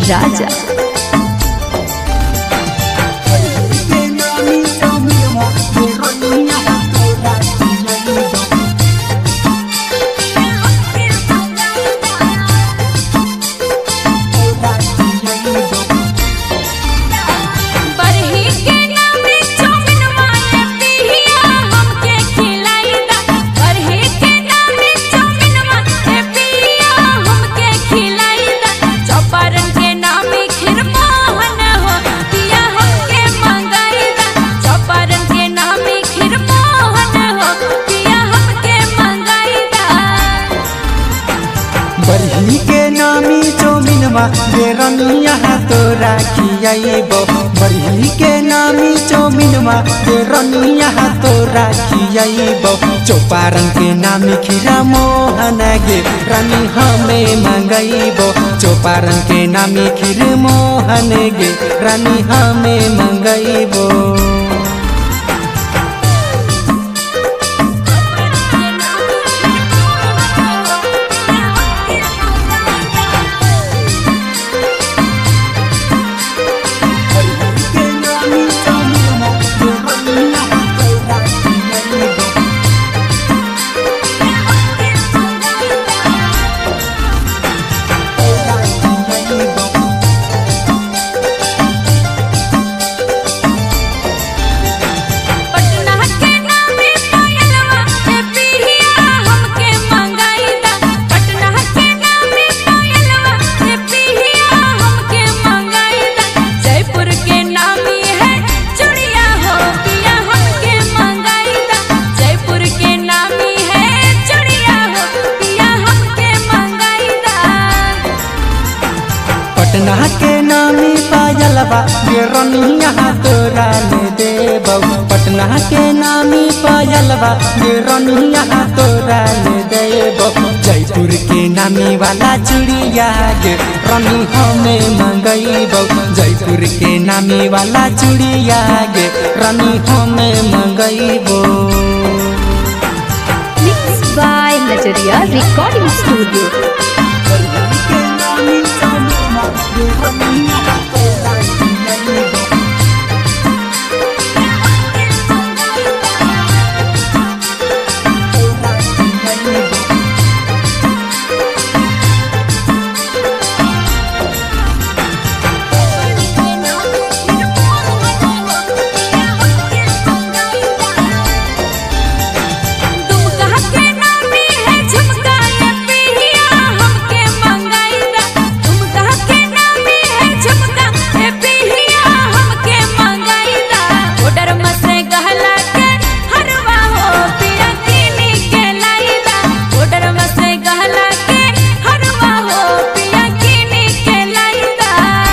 राजा बरही के नामे चौमिनवा ये पिहिया हमके खिलाइदा बरही के नामे चौमिनवा ये पिहिया हमके खिलाइदा चौपारण के नामे खीर मोहन हो पिया हमके मंगाइदा चौपारण के नामे खीर मोहन हो पिया हमके मंगाइदा बरही के नामी चौमिनवा बेरनिया तोरा खियाइबो बरही के नामी चौमिनवा बेरनिया तोरा खियाइबो चौपारण के नामी खीरा मोहन गे रानी हमें मंगाइबो चौपारण के नामी खीर मोहन गे रानी हमें मंगाइबो पटना के नामे पायलवा ये पिहिया हमके मंगाइदा पटना के नामे पायलवा ये पिहिया हमके मंगाइदा जयपुर के नामी है चूड़िया हो पिया हमके मंगाइदा जयपुर के नामी है चूड़िया हो पिया हमके मंगाइदा पटना के नामी पायलबा बेरनिया तोरा ले देबौ पटना के नामी पायलबा बेरनिया तोरा ले देबौ जयपुर के नामी वाला चूड़िया गे रनी हमें मंगैबौ जयपुर के नामी वाला चूड़िया गे रनी हमें मंगैबौ mix by Najariya recording studio Dumka के नामी है झुमका ये पिहिया हमके मंगाइदा दुमका के नामी है झुमका ये पिहिया हमके मंगाइदा ऑर्डर मसे गहला के हरवा हो पिया किनी के लाइदा ऑर्डर मसे गहला के हरवा हो पिया किनी के लाइदा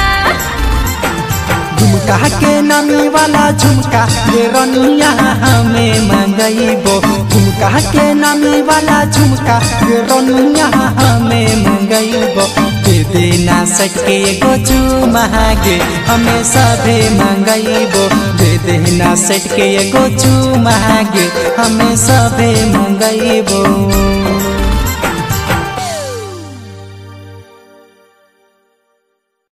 झुमका के नामी वाला झुमका ये रनिया हमें मंगैबो झुमका के नामी वाला झुमका ये रनिया हमें मंगैबो दे देना सके एगो चुमागे हमें सभे मंगैबो दे देना सट के एगो चुमागे हमें सभे मंगैबो